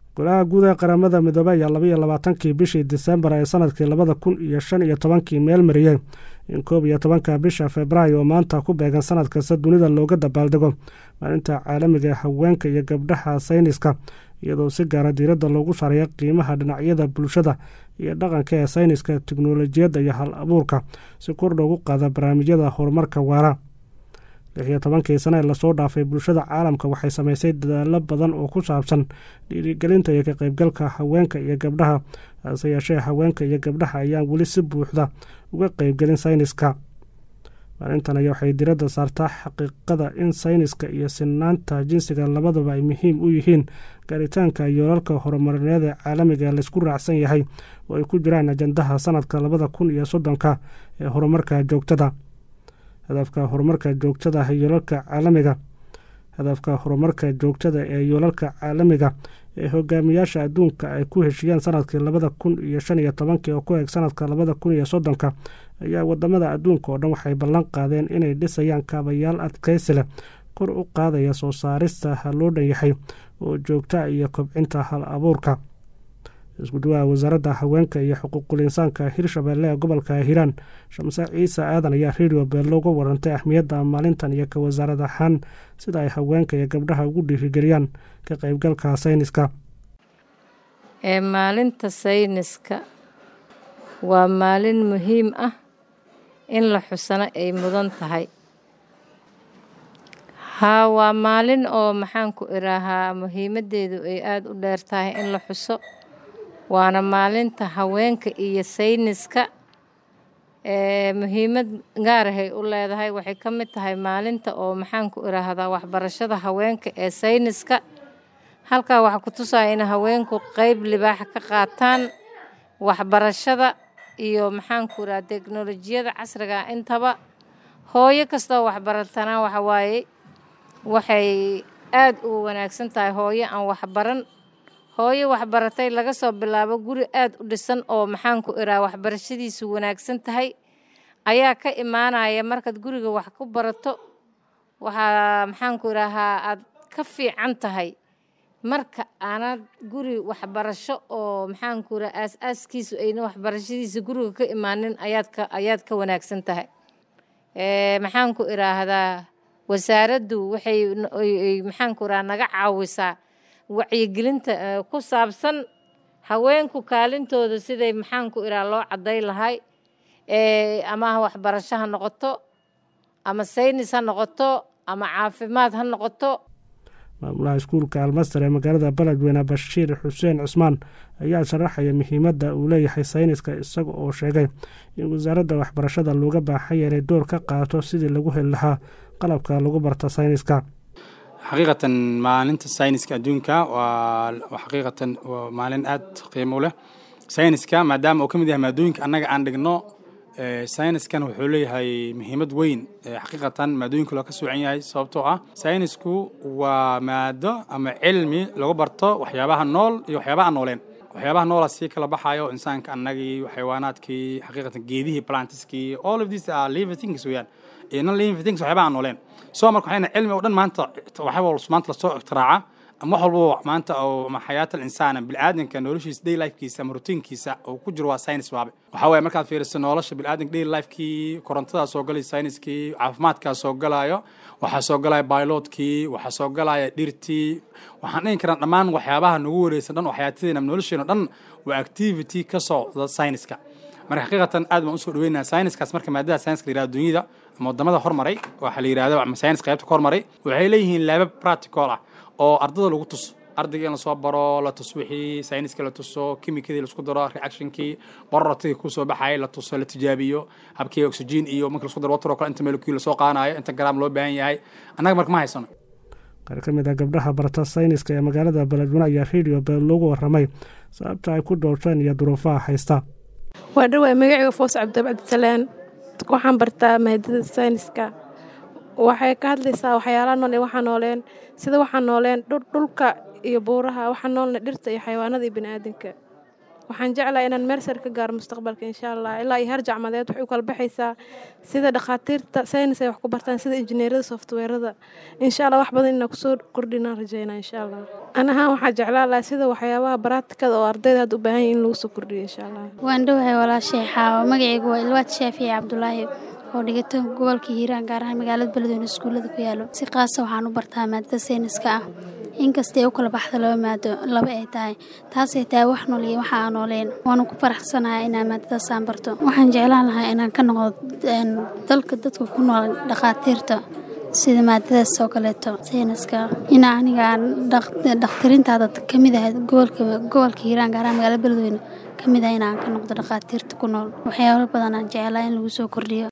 golaha guud ee qaramada midoobey ayaa labaiyo labaatankii bishii disembar ee sanadkii labada kun iyo shan iyo tobankii meel mariyey in koob iyo tobanka bisha februaayo oo maanta ku beegan sanad kasta dunida looga dabaaldego maalinta caalamiga ee haweenka iyo gabdhaha sayniska iyadoo si gaara diiradda loogu sareeyo qiimaha dhinacyada bulshada iyo dhaqanka ee sayniska teknolojiyadda iyo hal abuurka si kor loogu qaada barnaamijyada horumarka waara lix iyo tobankii sane ee lasoo dhaafay bulshada caalamka waxay samaysay dadaalo badan oo ku saabsan dhiirigelinta iyo ka qaybgalka haweenka iyo gabdhaha hase yeeshee haweenka iyo gabdhaha ayaan weli si buuxda uga qeybgelin sayniska maalintan aya waxay diradda saartaa xaqiiqada in sayniska iyo sinaanta jinsiga labadaba ay muhiim u yihiin gaaritaanka yoolalka horumarineed ee caalamiga ee laysku raacsan yahay oo ay ku jiraan ajandaha sanadka labada kun iyo soddonka ee horumarka joogtada hadafka horumarka joogtada yoolalka caalamiga hadafka horumarka joogtada ee yoolalka caalamiga ee hogaamiyaasha adduunka ay ku heshiyeen sanadkii labada kun iyo shan iyo tobankii oo ku eeg sanadka labada kun iyo soddonka ayaa wadamada adduunka oo dhan waxay ballan qaadeen inay dhisayaan kaabayaal adkaysi leh kor u qaadaya soo saarista loo dhan yahay oo joogta iyo kobcinta hal abuurka isku dhawaha wasaaradda haweenka iyo xuquuqul insaanka hirshabelle ee gobolka hiiraan shamse ciise aadan ayaa redio beello uga warantay ahmiyadda maalintan iyo ka wasaarad ahaan sida ay haweenka iyo gabdhaha ugu dhiirigeliyaan ka qaybgalka sayniska ee maalinta sayniska waa maalin muhiim ah in la xusano ay mudan tahay haa waa maalin oo maxaan ku idhaahaa muhiimaddeedu ay aada u dheer tahay in la xuso waana maalinta haweenka iyo sayniska ee muhiimad gaarahay u leedahay waxay ka mid tahay maalinta oo maxaan ku idhaahdaa waxbarashada haweenka ee sayniska halkaa waxaa ku tusaya in haweenku qeyb libaaxa ka qaataan waxbarashada iyo maxaan ku idhaha teknolojiyada casriga intaba hooyo kastoo waxbaratana waxa waaye waxay aada u wanaagsan tahay hooyo aan waxbaran hooyo waxbaratay laga soo bilaabo guri aada u dhisan oo maxaanku idhaha waxbarashadiisu wanaagsan tahay ayaa ka imaanaya markaad guriga wax ku barato waxaa maxaanku idhaahaa aad ka fiican tahay marka aanad guri waxbarasho oo maxaanku idhaha aas-aaskiisu ayna waxbarashadiisa guriga ka imaanin ayaad ka ayaad ka wanaagsan tahay maxaanku idhaahdaa wasaaraddu waxay maxaanku idhaha naga caawisaa wacyigelinta ku saabsan haweenku kaalintooda siday maxaanku idhaha loo cadday lahay ama waxbarasho ha noqoto ama saynis ha noqoto ama caafimaad ha noqoto maamulaha iskuulka almaster ee magaalada beledweyne bashiir xuseen cusmaan ayaa sharaxaya muhiimadda uu leeyahay sayniska isaga oo sheegay in wasaaradda waxbarashada looga baaxanya inay door ka qaato sidii lagu heli lahaa qalabka lagu barta sayniska xaqiiqatan maalinta sayniska adduunka waa xaqiiqatan waa maalin aad qiimo u leh sayniska maadaama uu ka mid yahay maadooyinka annaga aan dhigno sayniskan wuxuu leeyahay muhiimad weyn xaqiiqatan maadooyinka loo ka soocan yahay sababtoo ah saynisku waa maado ama cilmi lagu barto waxyaabaha nool iyo waxyaabaha aan nooleen waxyaabaha noola sii kala baxayo insaanka annagii xayawaanaadkii xaqiiqatan geedihii plantiskii all of this are living things weeyaan iyo non living things waxyaabaha aan nooleen soo marka waxayna cilmi oo dhan maanta waxyaaba maanta lasoo iktiraaca ama wax walba maanta oo ama xayaata alinsaan bilaadanka noloshiisa day lifekiisa ama rutiinkiisa oo ku jiro waa science waabe waxaa waye markaad fiiriso nolosha bilaadanka day lifekii korontadaa soo galay sayniskii caafimaadkaa soo galayo waxaa soo galaya bailotkii waxaa soo galaya dhirtii waxaan dhihi karaa dhammaan waxyaabaha nagu wareysan dhan oo xayaatadeena nolosheena dhan waa activity ka socda sayniska marka xaqiiqatan aad baan usoo dhaweynaa sayniskaas marka maadada sayniska la yirahdo dunyada ama wadamada hormaray waxaa la yirahdo ama saynis qaybta ka hormaray waxay leeyihiin laabab practical ah oo ardada lagu tuso ardayga in lasoo baro la tuso wixii sayniska la tuso kimikadii laisku daro reactionkii borortadii kusoo baxayay la tuso la tijaabiyo habkii oxygen iyo marka lasku daro water oo kale inta molecule lasoo qaanayo inta gram loo baahan yahay annaga marka ma haysano qaar ka mid a gabdhaha barata sayniska ee magaalada beledweyne ayaa redio beel loogu waramay sababta ay ku doorteen iyo duruufaha haysta waa dhawaa magacayga foos cabdi cabdisalaan waxaan bartaa maadada sayniska waxay ka hadlaysaa waxyaalaha nool ee waxaa nooleen sida waxaa nooleen dhulka iyo buuraha waxaa noolne dhirta iyo xayawaanada iyo baniaadanka waxaan jeclahay inaan meersar ka gaaro mustaqbalka insha allah ilaa iyo heer jacmadeed waxay u kala baxaysaa sida dhakhaatiirta saynis ay wax ku bartaan sida injineerada softweerada insha allah wax badan inaan kusoo kordhinaan rajeynaa insha allah an ahaan waxaa jeclaan lahaa sida waxyaabaha baraatikada oo ardayda hadda u baahan yahin in lagu soo kordhiyo insha allah waan dhowahay walaashay xaawo magacaygu waa ilwaad shaafici cabdulaahi oo dhigata gobolka hiiraan gaar ahaan magaalada beledweyne iskuullada ku yaalo si qaasa waxaan u bartaa maadada sayniska ah inkastay u kala baxda laba maado laba ay tahay taasay tahay wax nool iyo waxa aan nooleyn waanu ku faraxsanahay inaan maadadaasaan barto waxaan jeclaan lahaa inaan ka noqdo dalka dadka ku nool dhakhaatiirta sida maadadaas oo kaleeto sayniska in aniga aan dhakhtarintaada ka mid ahayd gobolka gobolka hiiraan gaar ahaan magaalada beledweyne ka mid ah inaan ka noqdo dhakhaatiirta ku nool waxyaalo badan aan jeclaa in lagu soo kordhiyo